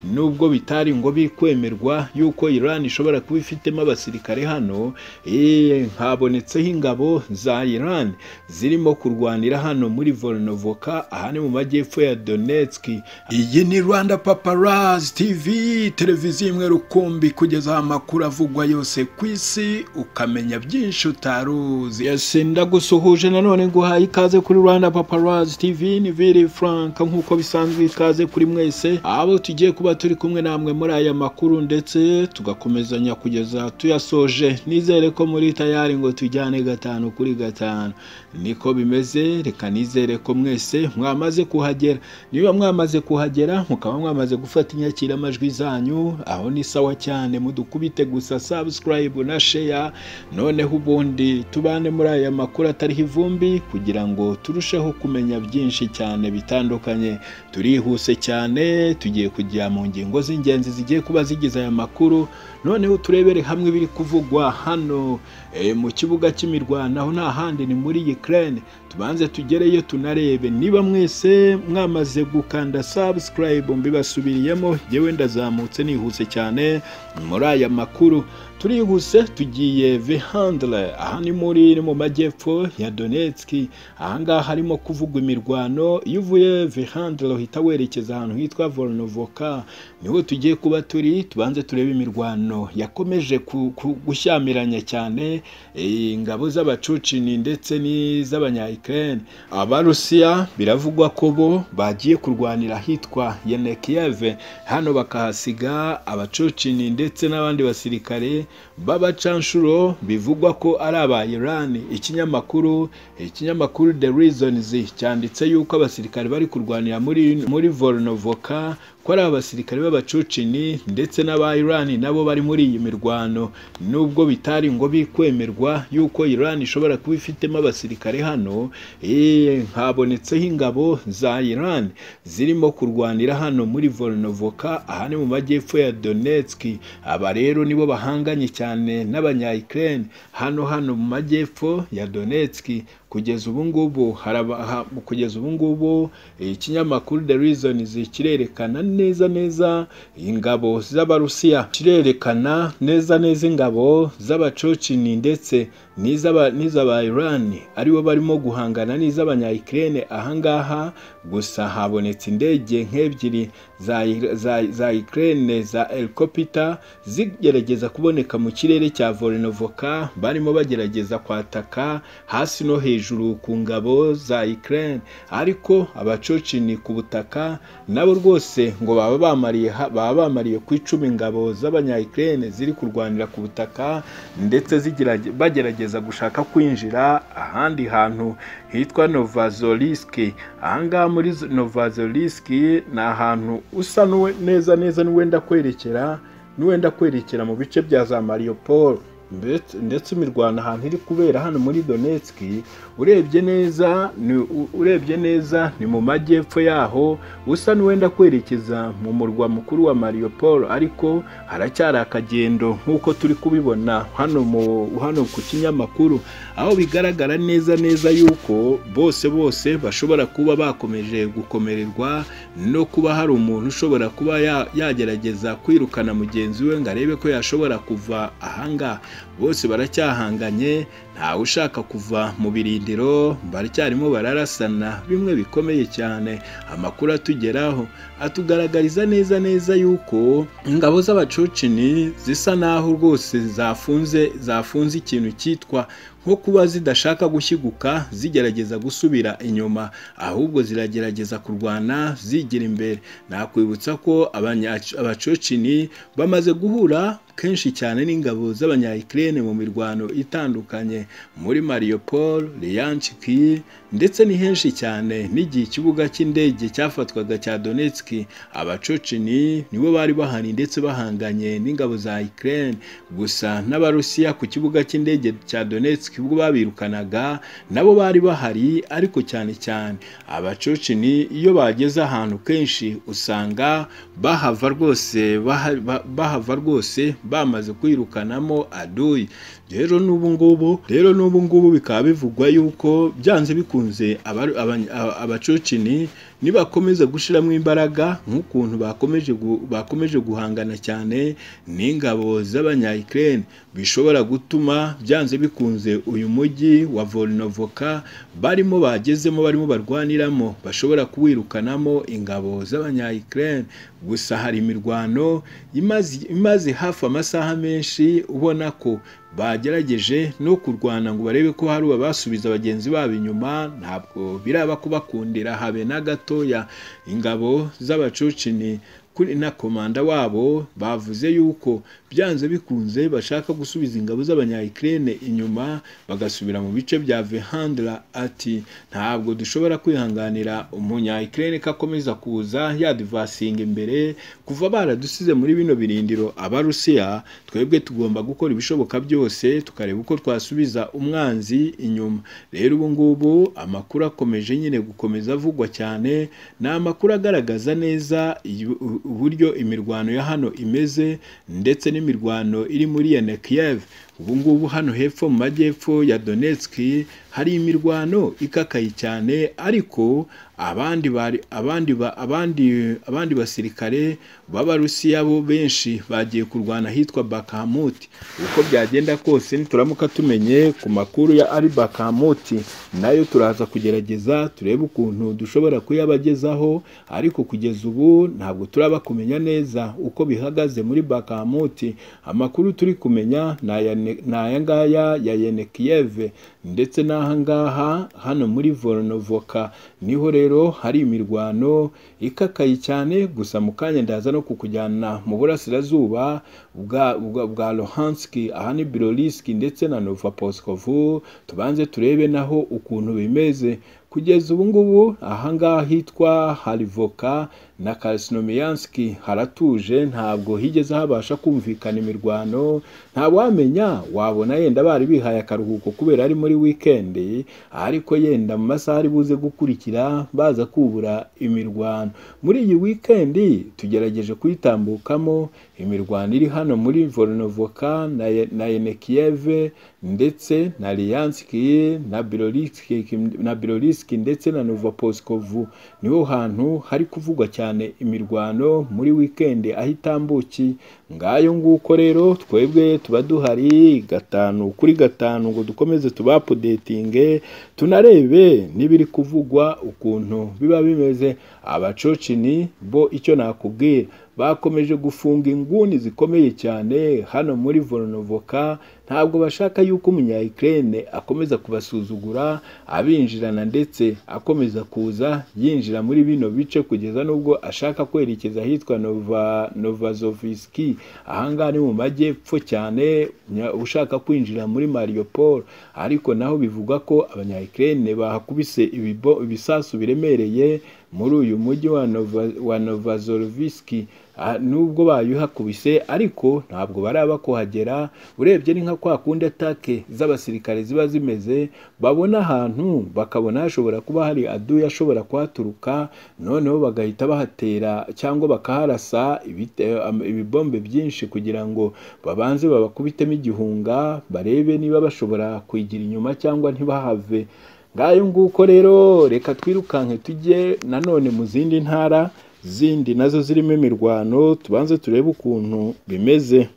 nubwo bitari ngo bikwemerwa yuko Iran ishobora kuba ifitemo abasirikare hano habonetseho ingabo za Iran zirimo kurwanira hano muri Volnovoka aha ni mu majyepfo ya Donetsk iyi ni Rwanda Paparazzi TV televiziyo imwe rukumbi kugeza amakuru avugwa yose ku isi ukamenya byinshi utari uzi yesi ndagusuhuje nanone nguhaye ikaze kuri Rwanda Paparazzi TV ni Viri Frank nk'uko bisanzwe ikaze kuri mwese abo tugiye kuba turi kumwe namwe muri aya makuru ndetse tugakomezanya kugeza tuyasoje nizere ko muri tayari ngo tujyane gatanu kuri gatanu niko bimeze reka nizere ko mwese mwamaze kuhagera niba mwamaze kuhagera mukaba mwamaze gufata inyakiramajwi zanyu aho ni sawa cyane mudukubite gusa subscribe na share noneho ubundi tubane muri aya makuru atariho ivumbi kugira ngo turusheho kumenya byinshi cyane bitandukanye turihuse cyane tugiye kujya mu ngingo z'ingenzi zigiye kuba zigize aya makuru noneho turebere hamwe ibiri kuvugwa hano eh, mu kibuga cy'imirwanaho nta handi ni muri Ukraine tubanze tugereyo tunarebe niba mwese mwamaze gukanda subscribe mbibasubiriyemo yewe ndazamutse nihuse cyane muri aya makuru turihuse tugiye vehandre aha ni muri ni mu majyepfo ya Donetsk aha ngaha harimo kuvugwa imirwano iyo uvuye vehandre uhita werekeza ahantu hitwa Volnovoka niho tugiye kuba turi tubanze turebe imirwano yakomeje ku- ku- gushyamiranya cyane eh, ingabo z'abacucini ndetse n'iz'abanya Ukraine abarusiya biravugwa ko bo bagiye kurwanira ahitwa Yenekiyeve hano bakahasiga abacucini ndetse n'abandi basirikare b'abacanshuro bivugwa ko ari aba Iran ikinyamakuru ikinyamakuru The Reasons cyanditse yuko abasirikare bari kurwanira muri muri Volnovoka ko ari abasirikare b'abacucini ndetse n'aba Iran nabo bari muri iyi mirwano nubwo bitari ngo bikwemerwa yuko Iran ishobora kuba ifitemo abasirikare hano eh, habonetseho ingabo za Iran zirimo kurwanira hano muri Volnovoka aha ni mu majyepfo ya Donetsk aba rero nibo bahanganye cyane n'abanya Ukraine hano hano mu majyepfo ya Donetsk kugeza ubu ngubu haraba- ha- kugeza ubu ngubu eh, ikinyamakuru The Reasons kirerekana neza neza ingabo z'abarusiya kirerekana neza neza ingabo z'abacocini ndetse n'iz'aba- n'iz'aba Iran aribo barimo guhangana n'iz'abanya Ukraine ahangaha gusa habonetse indege nk'ebyiri za, za, za Ukraine za helicopter zigerageza kuboneka mu kirere cya Volnovoka barimo bagerageza kwataka hasi no hejuru ku ngabo za Ukraine ariko abacocini ku butaka nabo rwose ngo baba bamariye ha- baba bamariye ku icumi ingabo z'abanya Ukraine ziri kurwanira ku butaka ndetse zigirage- bagerageza gushaka kwinjira ahandi hantu hitwa Novazoliski ahangaha muri Z- Novazoliski ni ahantu usa n'uwe- neza neza n'uwenda kwerekera n'uwenda kwerekera mu bice bya za Mariupol ndetse ndetse imirwano ahantu iri kubera hano muri Donetsk urebye neza ni u- urebye neza ni mu majyepfo yaho usa n'uwenda kwerekeza mu murwa mukuru wa Mariupol ariko haracyari akagendo nk'uko turi kubibona hano mu hano ku kinyamakuru aho bigaragara neza neza yuko bose bose bashobora kuba bakomeje gukomererwa no kuba hari umuntu ushobora kuba ya- yagerageza kwirukana mugenzi we ngo arebe ko yashobora kuva ahangaha bose baracyahanganye ntawe ushaka kuva mu birindiro baracyarimo bararasana bimwe bikomeye cyane amakuru atugeraho atugaragariza neza neza yuko ingabo z'abacocini zisa naho rwose zafunze zafunze ikintu cyitwa nko kuba zidashaka gushiguka zigerageza gusubira inyuma ahubwo ziragerageza kurwana zigira imbere nakwibutsa ko abanya- abacocini bamaze guhura kenshi cyane n'ingabo z'abanya Ukraine mu mirwano itandukanye muri Mariupol, Lyanchki ndetse ni henshi cyane n'igihe ikibuga cy'indege cyafatwaga cya Donetsk abacocini nibo bari bahari ndetse bahanganye n'ingabo za Ukraine gusa n'abarusiya ku kibuga cy'indege cya Donetsk ubwo babirukanaga nabo bari bahari ariko cyane cyane abacocini iyo bageze ahantu kenshi usanga bahava rwose baha- ba- bahava rwose bamaze kwirukanamo aduyi rero n'ubu ngubu rero n'ubu ngubu bikaba bivugwa yuko byanze bikunze abacocini nibakomeza gushyiramo imbaraga nk'ukuntu bakomeje gu- bakomeje guhangana cyane n'ingabo z'abanyayikirere bishobora gutuma byanze bikunze uyu mujyi wa volinovoka barimo bagezemo barimo barwaniramo bashobora kuwirukanamo ingabo z'abanyayikirere gusa hari imirwano imaze imaze hafi amasaha menshi ubona ko bagerageje no kurwana ngo barebe ko hari abasubiza bagenzi babo inyuma ntabwo biraba kubakundira habe na gatoya ingabo z'abacocini kuri na komanda wabo bavuze yuko byanze bikunze bashaka gusubiza ingabo z'abanyayikirene inyuma bagasubira mu bice bya vehandra ati ntabwo dushobora kwihanganira umunyayikirene ko akomeza kuza yaduvasinga imbere kuva baradusize muri bino birindiro abarusiya twebwe tugomba gukora ibishoboka byose tukareba uko twasubiza umwanzi inyuma rero ubu ngubu amakuru akomeje nyine gukomeza avugwa cyane ni amakuru agaragaza neza iyu- u- uburyo imirwano ya hano imeze ndetse n'imirwano iri muri yene Kiev ubu ngubu hano hepfo mu majyepfo ya Donetsk hari imirwano ikakaye cyane ariko abandi bari abandi ba, abandi abandi basirikare b'Abarusiya bo benshi bagiye kurwana ahitwa Bakhmut uko byagenda kose nituramuka tumenye ku makuru ya Ari Bakhmut nayo turaza kugerageza turebe ukuntu dushobora kuyabagezaho ariko kugeza ubu ntabwo turaba kumenya neza uko bihagaze muri Bakhmut amakuru turi kumenya ni aya ne- ni aya ngaya ya Yene Kiev ndetse n'aha ngaha hano muri Volnovoka niho rero hari imirwano ikakaye cyane gusa mu kanya ndaza no kukujyana mu burasirazuba bwa bwa, bwa Luhansk aha ni Bylorsk ndetse na Novopolskovo tubanze turebe naho ukuntu bimeze kugeza ubu ngubu aha ngaha hitwa Harivoka na Krasnomiansk haratuje ntabwo higeze habasha kumvikana imirwano nta wamenya wabona yenda bari bihaye akaruhuko kubera ari muri wikendi ariko yenda mu masaha ari buze gukurikira baza kubura imirwano muri iyi wikendi tugerageje kuyitambukamo imirwano iri hano muri Volnovoka na Ye- na Yenekiyeve ndetse na Lianski na Bylorsk na Bylorsk ndetse na Novoposkovu niho hantu hari kuvugwa cyane imirwano muri wikendi aho itambukiye ngayo nguko rero twebwe tuba duhari gatanu kuri gatanu ngo dukomeze tubapodetinge tunarebe n'ibiri kuvugwa ukuntu biba bimeze abacocini bo icyo nakubwira bakomeje gufunga inguni zikomeye cyane hano muri Volnovoka ntabwo bashaka yuko umunyayikirene akomeza kubasuzugura abinjirana ndetse akomeza kuza yinjira muri bino bice kugeza n'ubwo ashaka kwerekeza ahitwa Nova Novazoviski ahangaha ni mu majyepfo cyane nya- ushaka kwinjira muri Mariupol ariko naho bivugwa ko abanyayikirene bahakubise ibibo- ibisasu biremereye muri uyu mujyi wa Nova, wa Novazoroviski Ah, nubwo bayuhakubise ariko ntabwo baraba kuhagera urebye ni nka kwa kundi atake z'abasirikare ziba zimeze babona ahantu bakabona hashobora kuba hari aduya ashobora kuhaturuka noneho bagahita bahatera cyangwa bakaharasa ibite- am- ibibombe byinshi kugira ngo babanze babakubitemo igihunga barebe niba bashobora kwigira inyuma cyangwa ntibahave ngayo nguko rero reka twirukanke tujye nanone mu zindi ntara zindi nazo zirimo imirwano tubanze turebe ukuntu bimeze